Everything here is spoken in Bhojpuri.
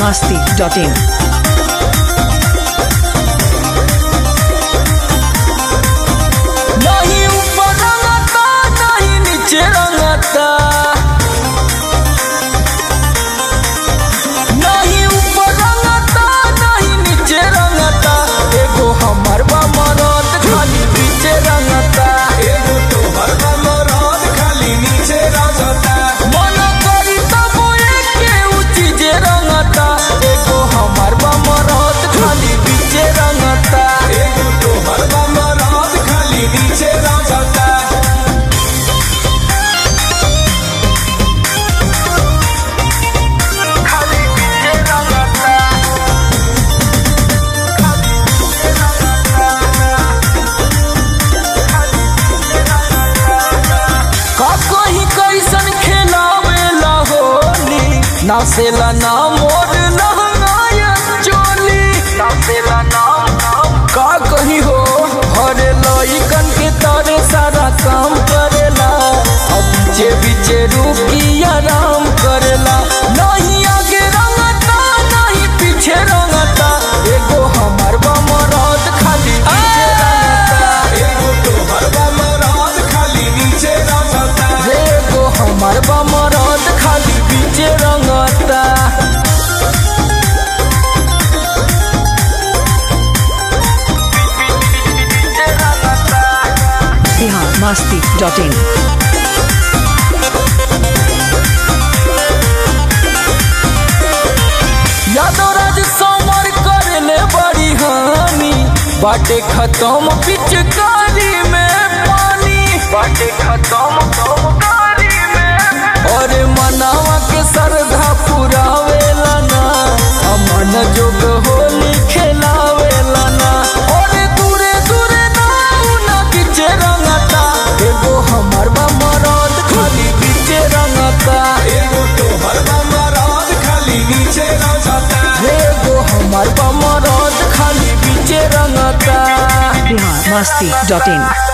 masti.in. नहीं ऊपर रंगता नहीं नीचे रंगता नहीं ऊपर रंगता नहीं नीचे रंगता एगो हमर बा मरद खाली पीछे रंगता एगो तोहर बा मरद खाली नीचे रंगता मन करी तब एके उ चीजे रंगता एगो हमर बा मरद खाली पीछे रंगता एगो तोहर बा मरद खाली नीचे रंगता खाली पीछे रंगता का कहीं कैसन खेलावेला होली नासेला ना मोर लहंगाया चोली नासेला ना का कहीं हो हरे लइकन के तारे सारा काम करेला अब बीचे बीचे रुकी आराम करेला नहीं आगे रंगता नहीं पीछे रंगता एगो हमर बा मरद खाली पीछे रंगता एगो तोहर बा मरद खाली नीचे रंगता एगो हमर बा मरद खाली बीचे रंगता Bihar masti.in. यादवराज समर करले बड़ी हानि बाटे खत्म पिचकारी में पानी बाटे खत्म पिचकारी में और मनावा के सरधा पुरावेला ना अमन जोग होली खेलावेला ना और दूरे दूरे ना ना पीछे रंगता एगो हमर बा मरद खाली पीछे रंगता एगो तोहर बा मरद खाली नीचे रंगता एगो हमर बा मरद खाली पीछे रंगता Bihar masti.in.